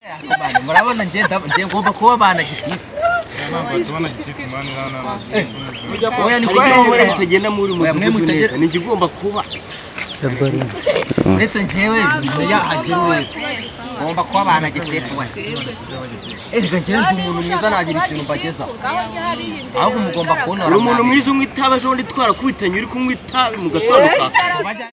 hano murabona njye ndab- njye ngomba kuba banagitifu oya ni kwa Hari igihe hehe mutagenda muri Oya, mwe mudugudu mutage- neza ni njye ugomba kuba uretse njyewe yahagiriwe ngomba kuba banagitifu wese erega njyewe ndi umuntu mwiza nagira ikintu mbagezaho ahubwo mugomba kubonora uri umuntu mwiza unywa itabi ejo bundi twarakubitanye uri kunywa itabi mugatandukana Bajya-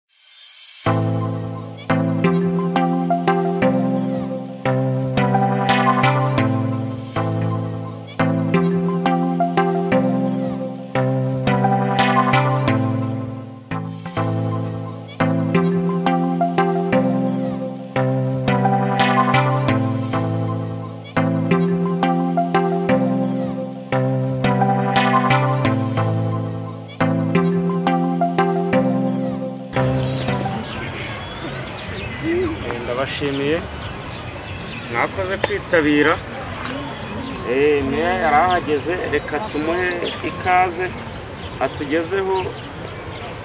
Eh, ndabashimiye mwakoze kwitabira Eh, meya yari ahageze reka tumuhe ikaze atugezeho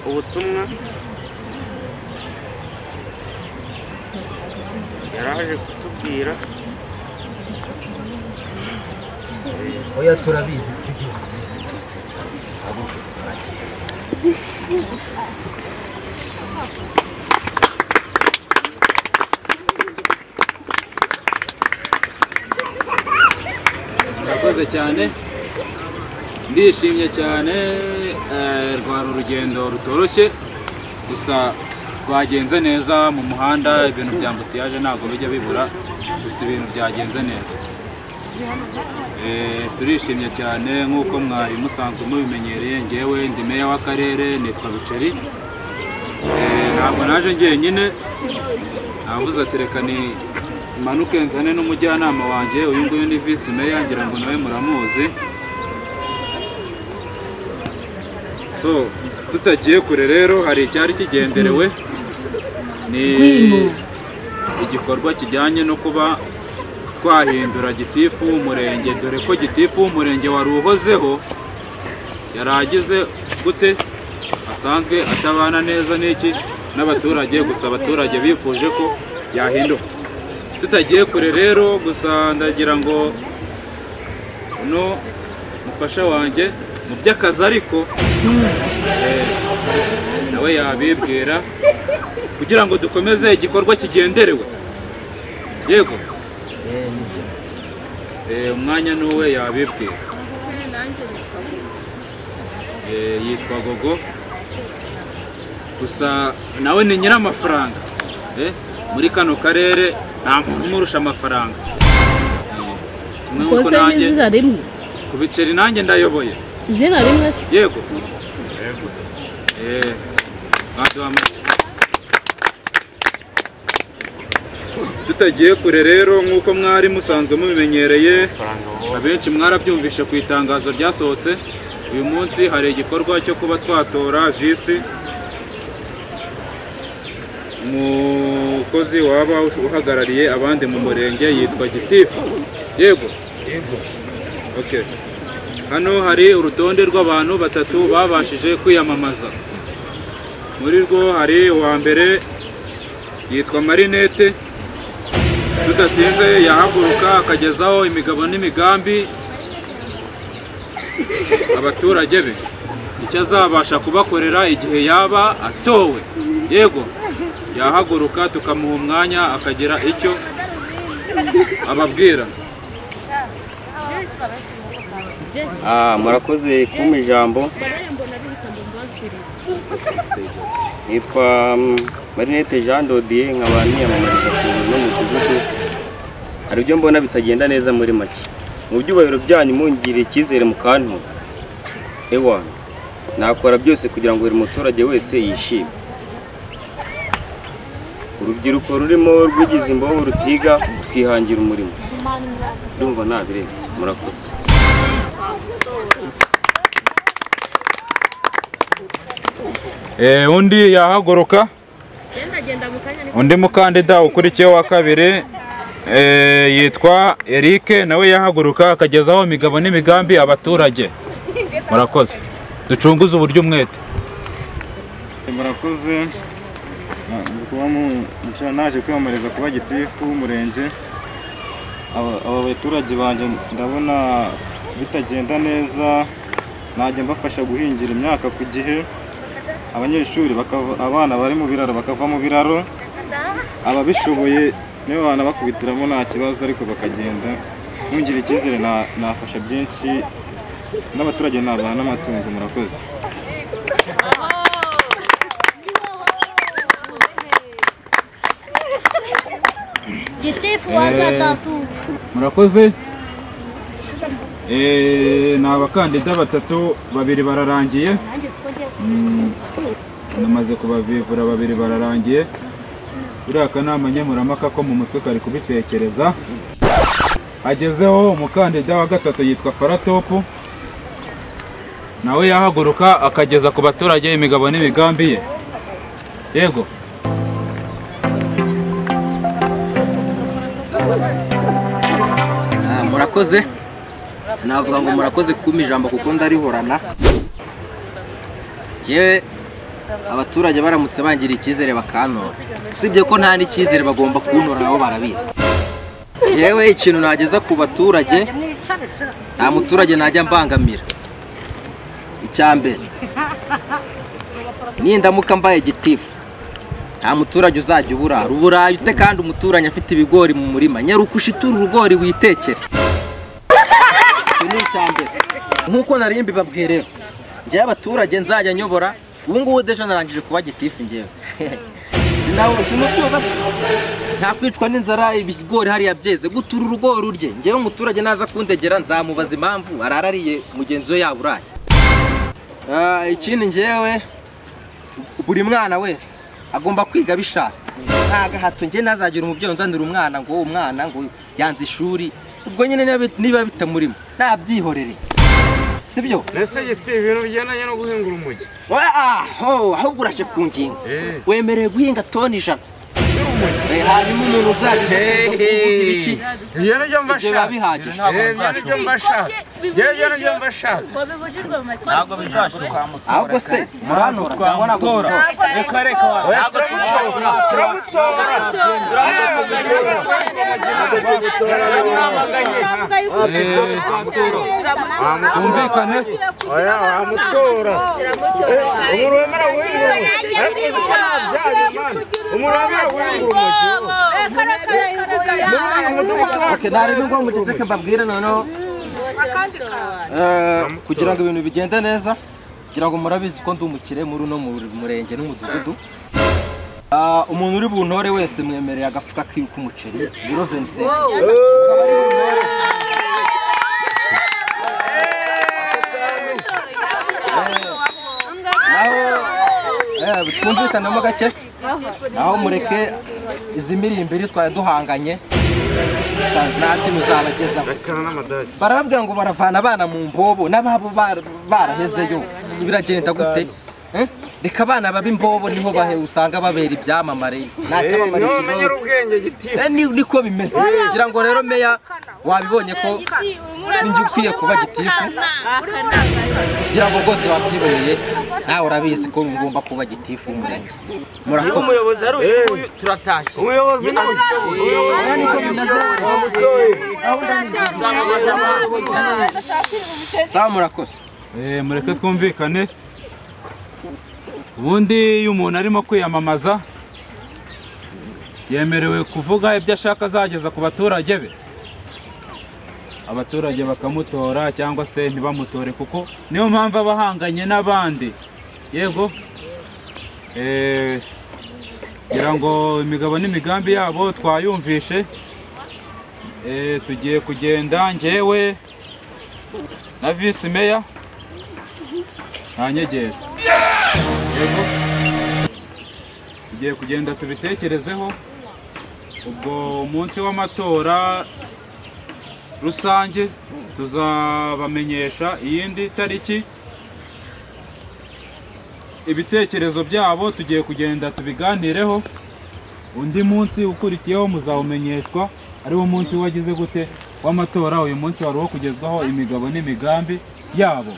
ubutumwa yari aje kutubwira oya turabizi twibyutse murakoze cyane ndishimye cyane eh, rwari urugendo rutoroshye gusa rwagenze neza mu muhanda ibintu bya mbutiyaje ntabwo bijya bibura gusa ibintu byagenze neza Eh, turishimye cyane nk'uko mwari musanzwe mubimenyereye ngewe ndi meya w'akarere nitwa biceri Eh, ntabwo naje ngenyine navuze ati reka ni imanuke nzane n'umujyanama wanjye uyu nguyu ni visi meya ngira ngo nawe muramuzi so tutagiye kure rero hari icyari kigenderewe ni igikorwa kijyanye no kuba twahindura gitifu w'umurenge dore ko gitifu w'umurenge wari uhozeho yari agize gute asanzwe atabana neza n'iki n'abaturage gusa abaturage bifuje ko yahinduka tutagiye kure rero gusa ndagira ngo no mufasha wanjye mu by'akazi ariko eh, nawe yabibwira kugira ngo dukomeze igikorwa kigenderewe yego Eh, umwanya n'uwe yabibwira Eh, yitwa gogo gusa nawe ni nyir'amafaranga Eh, muri kano karere nta muntu umurusha amafaranga Eh, kimwe nk'uko kose nanjye n'izina rimwe ku biceri nanjye ndayoboye izina rimwe se yego Eh, mwaduha amata. tutagiye kure rero nk'uko mwari musanzwe mubimenyereye abenshi mwarabyumvishe ku itangazo ryasohotse uyu munsi hari igikorwa cyo kuba twatora visi umukozi waba uhagarariye abandi mu murenge yitwa gitifu yego Okay. hano hari urutonde rw'abantu batatu babashije kwiyamamaza muri rwo hari uwa mbere yitwa marinete tudatinze yahaguruka akagezaho imigabo n'imigambi abaturage be icyo azabasha kubakorera igihe yaba atowe yego yahaguruka tukamuha umwanya akagira icyo ababwira Ah, murakoze kumpa ijambo nitwa mm, marinette jean dodier nkaba niyamamariza ku n'umudugudu hari ibyo mbona bitagenda neza muri make mu byubahiro byanyu mungirira icyizere mu kantu ewa nakora byose kugira ngo buri muturage wese yishime urubyiruko rurimo rwigize imboho rutiga twihangira umurimo ndumva nabirenze murakoze Eh, undi yahaguruka undi mukandida ukurikiyeho wa kabiri eh, yitwa Eric nawe yahaguruka akagezaho imigabo n'imigambi abaturage murakoze ducunguze uburyo umwete murakoze Ah, ndi kuba mu- nca- naje kwiyamamariza kuba gitifu w'umurenge aba aba baturage banjye ndabona bitagenda neza najya mbafasha guhingira imyaka ku gihe abanyeshuri bakava- abana bari mu biraro bakava mu biraro ababishoboye nibo banabakubitiramo nta kibazo ariko bakagenda ntungire icyizere na- nafasha byinshi n'abaturage nabaha n'amatungo murakoze Gitifu waka tatu. murakoze Eh, ni abakandida batatu babiri bararangiye Nanjye siko ngiye namaze kubavivura babiri bararangiye uriya kanama nkemurampaka ko mu mutwe kari kubitekereza hagezeho umukandida wa gatatu yitwa faratopu nawe yahaguruka akageza ku baturage imigabo n'imigambi ye yego Ah, murakoze sinavuga ngo murakoze kumpa ijambo kuko ndarihorana yewe abaturage baramutse bangira icyizere bakantora usibye ko nta n'icyizere bagomba kuntora nabo barabizi yewe ikintu nageza ku baturage nta muturage najya mbangamira icya mbere nindamuka mbaye gitifu nta muturage uzajya uburara uburaye ute kandi umuturanyi afite ibigori mu murima nyaruka ushitura urugori witekere icyo ni icya mbere nk'uko nari mbibabwiye rero njyewe abaturage nzajya nyobora ubu ngubu deje narangije kuba gitifu njyewe Sinawe- sinukumva nta kwicwa n'inzara ibigori hariya byeze gutura urugori urye njyewe umuturage naza kundegera nzamubaza impamvu ararariye mugenzi we yaburaye Ah, ikindi njyewe buri mwana wese agomba kwiga bishatse nta gahato njye nazagira umubyeyi unzanira umwana ngo umwana ngo yanze ishuri ubwo nyine niba- niba bitamurimo nabyihorere si byo mbese giti ibintu bigendanye no guhingura umujyi Oya, aho ahubwo uraje ku ngingo Eh. wemerewe guhinga toni ijana si umujyi Eh, hanyuma umuntu uzajya uza kuvuga ibiki ibyo ibyo nibyo biba mbashaka bihagije Eh, ibyo nibyo mbashaka ibyo nibyo mbashaka Ngo bibujijwe mu mategeko. ahubwo se murantora cyangwa ntabwo mutora reka reka oya turamutora turamutora twumvikane oya wamutora umuntu wemera guhingura umujyi ariko uzi ko nabyaye mwana umuntu wemera guhingura umujyi muri uyu mudugudu wacu Okay, narebe ngo muceceke mbabwire noneho Eh, kugira ngo ibintu bigende neza kugira ngo murabizi ko ndi umukire muri uno mu- murenge n'umudugudu Ah, umuntu uri buntore wese mwemereye agafuka kiwe k'umuceri biro 27 naho eh, twumvikanamo gake naho mureke izi mirimbo iri twari duhanganye zita- nta kintu uzabagezaho rekana n'amadage barababwira ngo baravana abana mu mbobo n'ababo bar- barahezeyo biragenda gute Eh? reka abana baba imbobo niho bahe usanga babera ibyamamare ntacyo bamara niho bamenyera ikibazo ubwenge giti Eh, ni- niko bimeze ngira ngo rero meya wabibonye ko ninjye ukwiye kuba gitifu ngira ngo rwose wabyiboneye nawe urabizi ko ngomba kuba gitifu w'umurenge murakoze umuyobozi ari uyu nguyu turatashye umuyobozi ni uyu Eh, niko bimeze sawa murakoze Eh, mureke twumvikane ubundi iyo umuntu arimo kwiyamamaza yemerewe kuvuga ibyo ashaka azageza ku baturage be abaturage bakamutora cyangwa se ntibamutore kuko niyo mpamvu aba ahanganye n'abandi yego Eh, ngira ngo imigabo n'imigambi yabo twayumvishe Eh, tugiye kugenda njyewe na visi meya nta nyegera yego tugiye kugenda tubitekerezeho ubwo umunsi w'amatora rusange tuzabamenyesha iyindi tariki ibitekerezo byabo tugiye kugenda tubiganireho undi munsi ukurikiyeho muzawumenyeshwa ari wo munsi wagize gute w'amatora uyu munsi wari uwo kugezwaho imigabo n'imigambi yabo